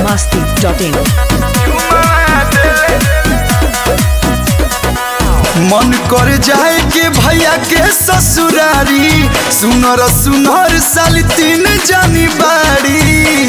masti.in. मन कर जाए के भैया के ससुरारी सुनर सुनर साल तीन जानी बाड़ी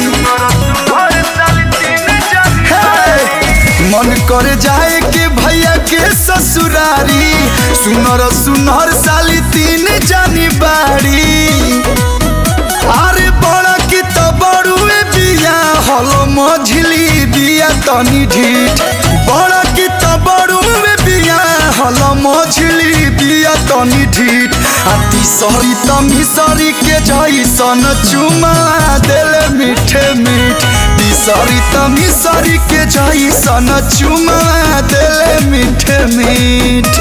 हे! मन कर जाए के भैया के ससुरारी सुनर सुनर साल तीन जानी बाड़ी अरे बड़ा की तो बड़ुए बिया हलो मझली बिया तनी ढीठ बड़ा की तो बड़ुए बिया हलो मझली बिया तनी ढीठ आ तीसरी त मिसरी के जैसन चुमा देले मीठे मीठ तीसरी त मिसरी के जैसन चुमा देले मीठे मीठ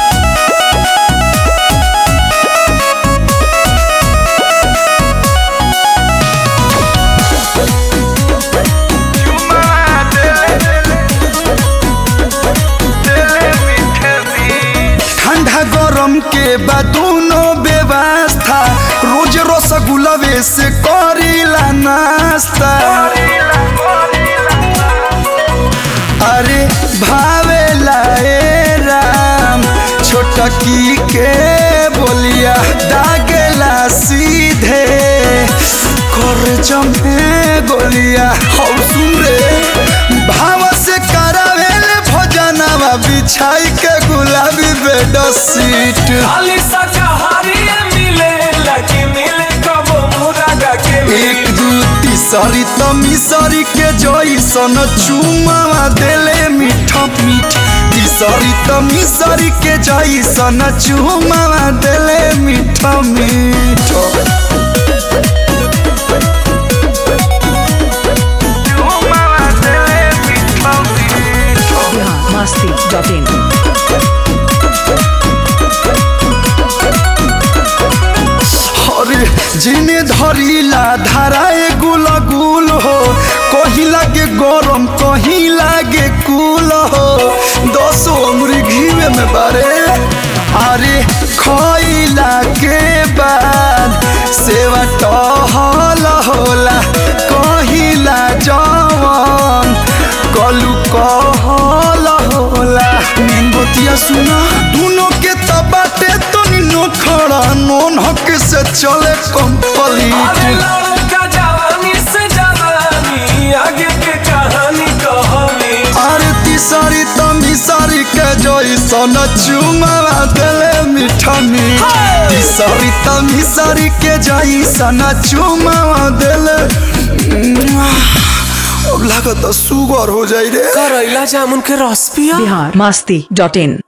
ठंडा गरम के बाद दोनों व्यवस्था रोज रसगुल्लवे से करीला नाश्ता अरे भावेला ए राम छोटकी के बोलिया दागेला सीधे कर जमे गोलिया हौ सुन रे भाव से करावेले भजनवा बिछाई के गुलाबी बेड सीट खाली शाकाहारी मिले लकी मिले कबो मुरागा के एक दू तीसरी त मिसरी के जैसन चुमावा देले मीठ मीठ तीसरी त मिसरी के जैसन चुमावा देले मीठ मीठ Bihar masti.in. अरे जिने धरिला धाराए गुल गुल हो कहीं लागे गरम कहीं लागे कुल हो दसो उम्र घीवे में बारे अरे खइला के बाद सेवा टहल होला कहिला जवन कलू कहल होला मेन बतिया सुना दोनों के तबाटे तो निनो खड़ा नोन हक से चले अरे कंप्लीट लड़का जवानी से जवानी आगे के कहानी कहानी अरे तीसरी तमी सारी के जैसन चुमावा देले मीठा मीठ तीसरी तमी सारी के जैसन चुमावा देले अब लागत सुगर हो जाई रे करैला जामुन के रस पिया Bihar masti.in.